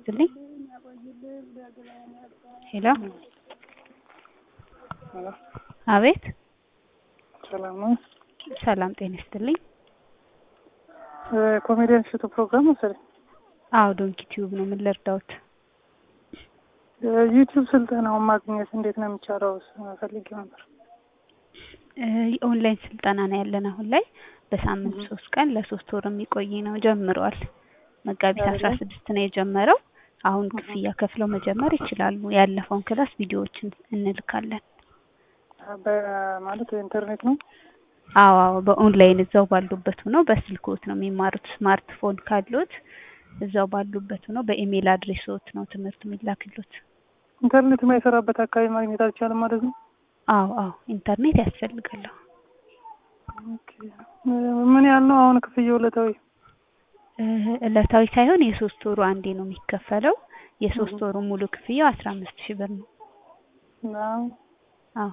ይስጥልኝ። ሄሎ ሄሎ አቤት። ሰላም ነው። ሰላም ጤና ይስጥልኝ። ኮሜዲያን እሸቱ ፕሮግራም መሰለኝ። አዎ ዶንኪ ቲዩብ ነው። ምን ልርዳዎት? ዩቲዩብ ስልጠናውን ማግኘት እንዴት ነው የሚቻለው? ፈልጌው ነበር። የኦንላይን ስልጠና ነው ያለን አሁን ላይ በሳምንት ሶስት ቀን ለሶስት ወር የሚቆይ ነው። ጀምረዋል። መጋቢት አስራ ስድስት ነው የጀመረው። አሁን ክፍያ ከፍለው መጀመር ይችላሉ። ያለፈውን ክላስ ቪዲዮዎችን እንልካለን። በማለት ኢንተርኔት ነው። አዎ አዎ በኦንላይን እዛው ባሉበት ሆነው በስልክዎት ነው የሚማሩት። ስማርትፎን ካሉት እዛው ባሉበት ሆነው በኢሜል አድሬሶት ነው ትምህርት የሚላክሉት። ኢንተርኔት የማይሰራበት አካባቢ ማግኘት አልቻለም ማለት ነው። አዎ አዎ ኢንተርኔት ያስፈልጋል። ኦኬ። ምን ያህል ነው አሁን ክፍያው ዕለታዊ? እለታዊ ሳይሆን የሶስት ወሩ አንዴ ነው የሚከፈለው። የሶስት ወሩ ሙሉ ክፍያው አስራ አምስት ሺህ ብር ነው። አዎ አዎ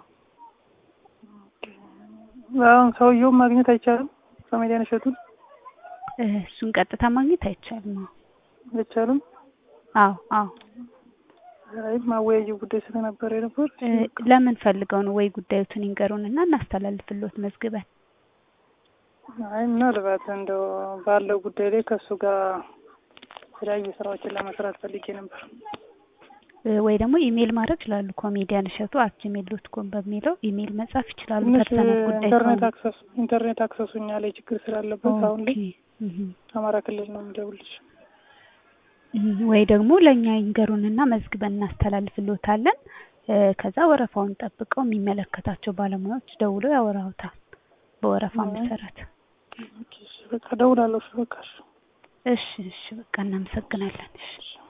አሁን ሰውየውን ማግኘት አይቻልም? ኮሜዲያን እሸቱን እሱን ቀጥታ ማግኘት አይቻልም። አዎ አይቻልም? አዎ አዎ አይ ማወያየው ጉዳይ ስለነበረ ነበር። ለምን ፈልገው ነው? ወይ ጉዳዩትን ይንገሩንና እናስተላልፍልዎት መዝግበን። አይ ምናልባት እንደው ባለው ጉዳይ ላይ ከእሱ ጋር የተለያዩ ስራዎችን ለመስራት ፈልጌ ነበር። ወይ ደግሞ ኢሜል ማድረግ ይችላሉ። ኮሜዲያን እሸቱ አት ጂሜል ዶት ኮም በሚለው ኢሜል መጻፍ ይችላሉ። ትንሽ ፐርሰናል ጉዳይ ኢንተርኔት ከሆነ አክሰስ ኢንተርኔት አክሰሱ እኛ ላይ ችግር ስላለበት አሁን ላይ ኦኬ። እህ አማራ ክልል ነው የምደውልልሽ። እህ ወይ ደግሞ ለእኛ ይንገሩንና መዝግበን እናስተላልፍልዎታለን። ከዛ ወረፋውን ጠብቀው የሚመለከታቸው ባለሙያዎች ደውለው ያወራውታል በወረፋ መሰረት። ኦኬ፣ እሺ፣ በቃ እደውላለሁ። እሺ፣ በቃ እሺ። እሺ እሺ በቃ እናመሰግናለን። እሺ